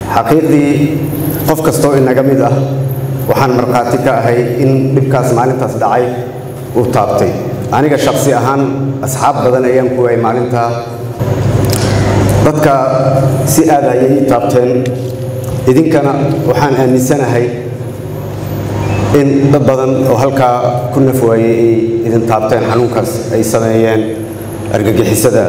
xaqiiqdii qof kastoo inaga mid ah waxaan markhaati ka ahay in dhibkaas maalintaas dhacay uu taabtay aniga shaksi ahaan asxaab badan ayaan ku waayay maalintaa dadka si aad ayay ii taabteen idinkana waxaan aaminsanahay in dad badan oo halkaa ku naf waayey ay idin taabteen xanuunkaas ay sameeyeen argagixisada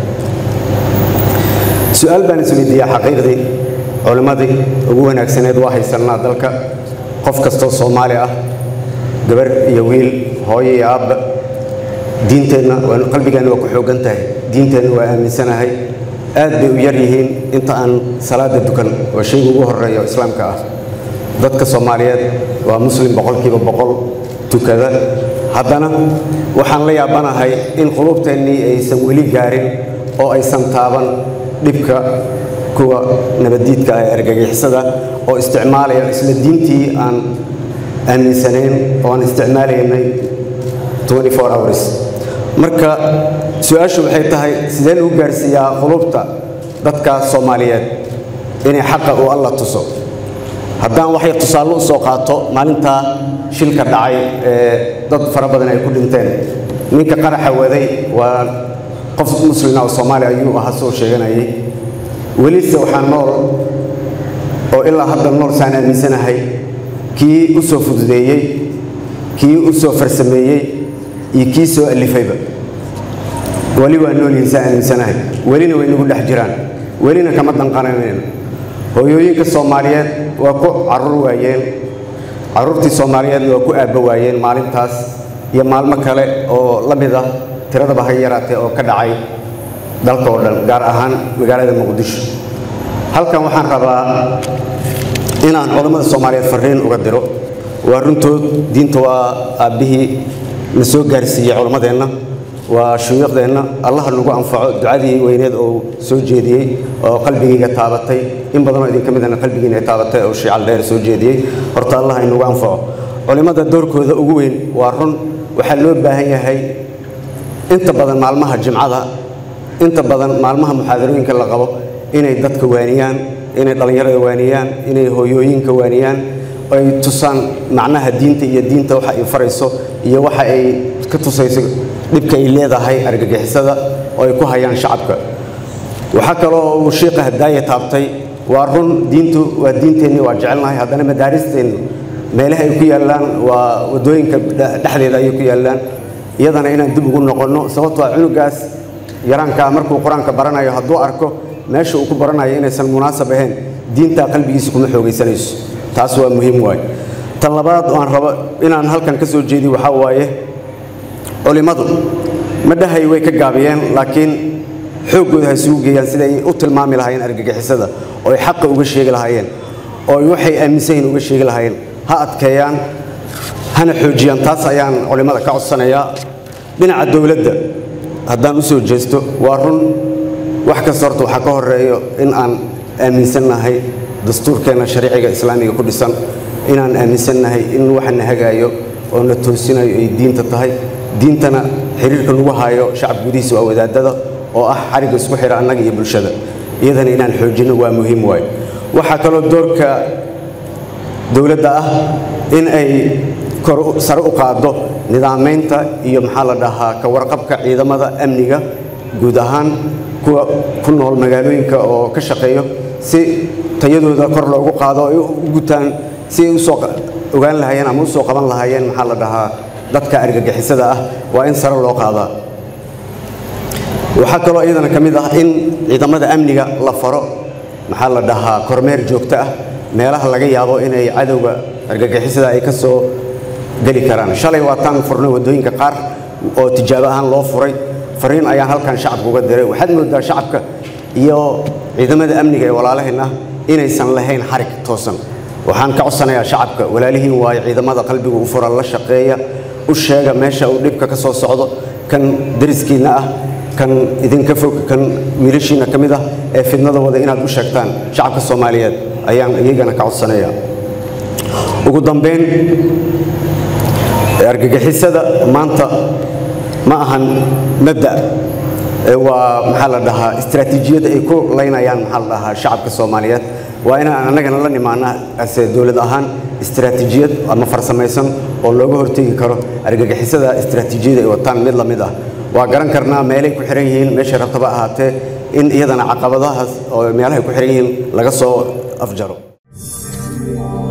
su-aal baan isweydiiyaa xaqiiqdii culimmadii ugu wanaagsaneed waa haysannaa dalka qof kastoo soomaali ah gabar iyo wiil hooyo iyo aabba diinteenna qalbigeenna waa ku xooggan tahay diinteenna waa aaminsanahay aad bay u yar yihiin inta aan salaada dukan waa shayga ugu horreeya oo islaamka ah dadka soomaaliyeed waa muslim boqolkiiba boqol tukada haddana waxaan la yaabanahay in quluubteennii aysan weli gaarin oo aysan taaban dhibka kuwa nabaddiidka ah ee argagixisada oo isticmaalaya isla diintii aan aaminsanayn oo aan isticmaalaynay hours marka su-aashu waxay tahay sidee lagu gaarsiiyaa qulubta dadka soomaaliyeed inay xaqa uu alla tuso haddaan waxay tusaale u soo qaato maalintaa shilka dhacay ee dad fara badan ay ku dhinteen ninka qaraxa waday waa qof muslina oo soomaali ayuu ahaa soo sheeganayay welise waxaa nool oo ilaa hadda nool saan aaminsanahay kii u soo fududeeyey kii u soo farsameeyey iyo kii soo alifayba weli waa noolyihin saa aaminsanahay welina way nagu dhex jiraan welina kama danqananayno hooyooyinka soomaaliyeed waa ku carruur waayeen carruurtii soomaaliyeedna waa ku aabba waayeen maalintaas iyo maalmo kale oo la mid ah tiradaba ha yaraatee oo ka dhacay dalka oo dhan gaar ahaan magaalada muqdisho halkan waxaan rabaa inaan culammada soomaaliyeed farriin uga diro waa runtood diinta waa aabbihii na soo gaarsiiyey culammadeenna waa shuyuuqdeenna allaha nagu anfaco ducadii weyneed oo soo jeediyey oo qalbigayga taabatay in badanoo idinka midana qalbigiina taabatay oo shiical dheer soo jeediyey horta allah inagu anfaco culimmada doorkooda ugu weyn waa run waxaa loo baahan yahay inta badan maalmaha jimcada inta badan maalmaha muxaadarooyinka la qabo inay dadka waaniyaan inay dhallinyarada waaniyaan inay hooyooyinka waaniyaan ay tusaan macnaha diinta iyo diinta waxa ay farayso iyo waxa ay ka tusayso dhibka ay leedahay argagixisada oo ay ku hayaan shacabka waxaa kaloo uu shiiqa hadaaya taabtay waa run diintu waa diinteenni waa jecelnahay haddana madaaristeennu meelaha ay ku yaallaan waa waddooyinka dhexdeeda ayay ku yaallaan iyadana inaan dib ugu noqonno sababtoo ah cunugaas yaraankaa markuu qur-aanka baranayo hadduu arko meesha uu ku baranayo inaysan munaasab ahayn diintaa qalbigiisa kuma xoogaysanayso taas waa muhiim waaye tan labaad oo aan rabo inaan halkan ka soo jeediyo waxaa waaye culimmadu ma dhahay way ka gaabiyeen laakiin xooggooda ha isugu geeyaan siday u tilmaami lahaayeen argagixisada oo ay xaqa uga sheegi lahaayeen oo ay waxay aaminsan yihin uga sheegi lahaayeen ha adkeeyaan hana xoojiyaan taas ayaan culimmada ka codsanayaa dhinaca dowladda haddaan u soo jeesto waa run wax kasta horta waxaa ka horeeyo in aan aaminsannahay dastuurkeenna shariiciga islaamiga ku dhisan inaan aaminsannahay in waxana hagaayo oo na toosinayo ay diinta tahay diintana xiriirka lagu haayo shacab gudihiisa waa wadaadada oo ah xarigga isku xidha annaga iyo bulshada iyadana inaan xoojinno waa muhiim waaye waxaa kaloo doorka dowladda ah in ay kor sare u qaaddo nidaamaynta iyo maxaa la dhahaa ka warqabka ciidamada amniga guud ahaan kuwa ku nool magaalooyinka oo ka shaqeeyo si tayadooda kor loogu qaado ay u gutaan si ay usoo ogaan lahaayeen ama usoo qaban lahaayeen maxaa la dhahaa dadka argagixisada ah waa in sare loo qaadaa waxaa kaloo iyadana ka mid ah in ciidamada amniga la faro maxaa la dhahaa kormeer joogto ah meelaha laga yaabo inay cadowga argagixisada ay ka soo geli karaan shalay waataan furnay waddooyinka qaar oo tijaabo ahaan loo furay fariin ayaan halkan shacabka uga diray waxaad moodaa shacabka iyo ciidamada amniga ee walaalaheen ah inaysan lahayn xarig toosan waxaan ka codsanayaa shacabka walaalihiin waayo ciidamada qalbiga u fura la shaqeeya u sheega meesha uu dhibka ka soo socdo kan dariskiinna ah kan idinka fog kan wiilashiina ka mid ah ee fidnada wada inaad u sheegtaan shacabka soomaaliyeed ayaan iyagana ka codsanaya ugu dambayn argagixisada maanta ma ahan mabda waa maxaa la dhahaa istaraatiijiyad ay ku laynayaan maxaa la dhahaa shacabka soomaaliyeed waa inaan annagana la nimaana ase dowlad ahaan istiraatiijiyad ama farsamaysan oo looga hortegi karo argagixisada istiraatiijiyada ay wataan mid la mid ah waa garan karnaa meelay ku xiran yihiin meeshay rabtaba ahaatee in iyadana caqabadahaas oo meelahay ku xiran yihiin laga soo afjaro